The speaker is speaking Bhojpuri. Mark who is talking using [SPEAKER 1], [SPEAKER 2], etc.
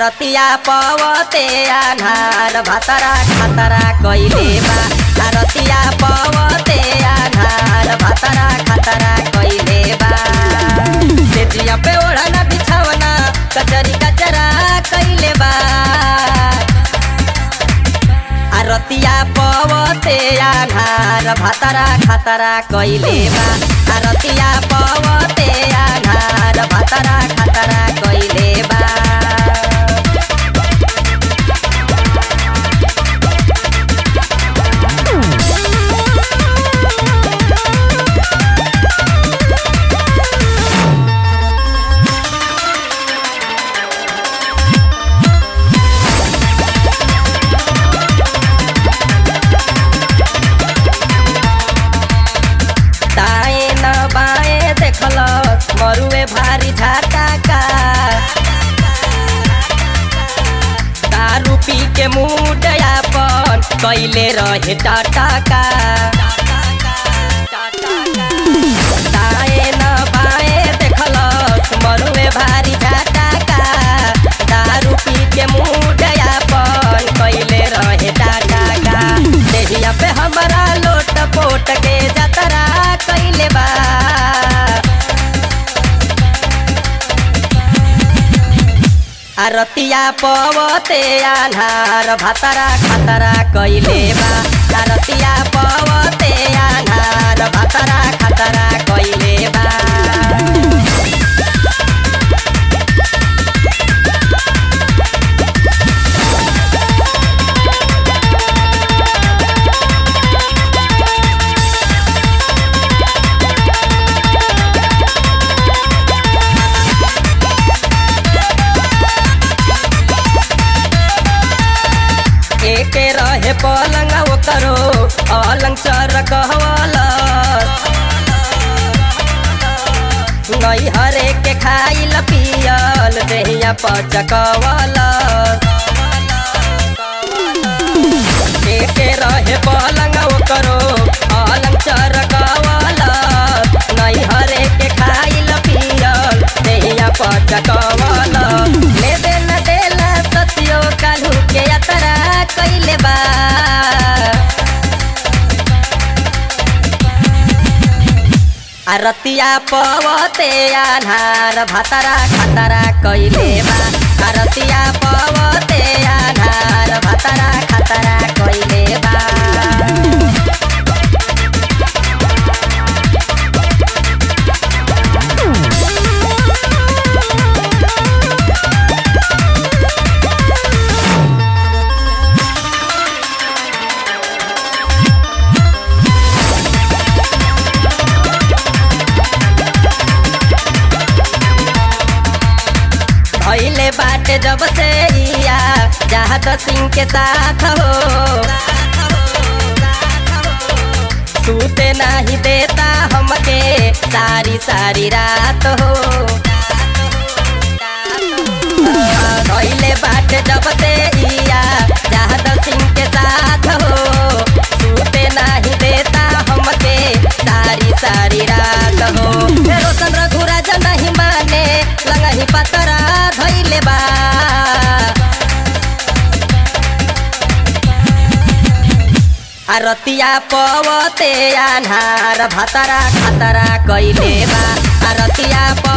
[SPEAKER 1] आरतिया पवते आन्हार भातरा खातरा कइले बा आरतिया पवते आन्हार भातरा खातरा कइले बा सेजिया पे ओढ़ना बिछावना कचरी कचरा कइले बा आरतिया पवते आन्हार भातरा खातरा कइले बा आरतिया पवते आन्हार भातरा खातरा कइले बा दाएं न बाएं देखल मरुए भारी झाटा का दारू पी के मूड अपन कैले रहे टाटा का दाएं न बाएं देखल मरुए भारी झाटा का दारू पी के मूड अपन कैले रहे टाटा का देहिया पे हमारा लोट पोट के जतरा कैले बा आरतिया पवते आन्हार भातरा खातरा कैले बा आरतिया पवते आन्हार भातरा खातरा कैले बा एके रहे पलंग ओकरो अलंग चर कहवल नई हरे के खाइल पियल देहिया पचकवल एके रहे पलंग ओकरो अलंग चर कहवल नई हरे के खाइल पियल देहिया पचकवल ले दे न देला ससियो काल्हू के यात्रा कैले बा आरतिया पवते आन्हार भातरा खातरा कैले बा आरतिया पवते आन्हार भातरा खातरा कैले बा भैले बाटे जब से इया जहाद सिंह के साथ हो सूते नहीं देता हमके सारी सारी रात हो भैले बाटे जब से इया जहाद सिंह के साथ हो सूते नहीं देता हमके सारी सारी रात हो रोशन रघुराज नहीं माने लगही पतरा धैले बा आरतिया पवते आन्हार भातरा खातरा कैले बा आरतिया प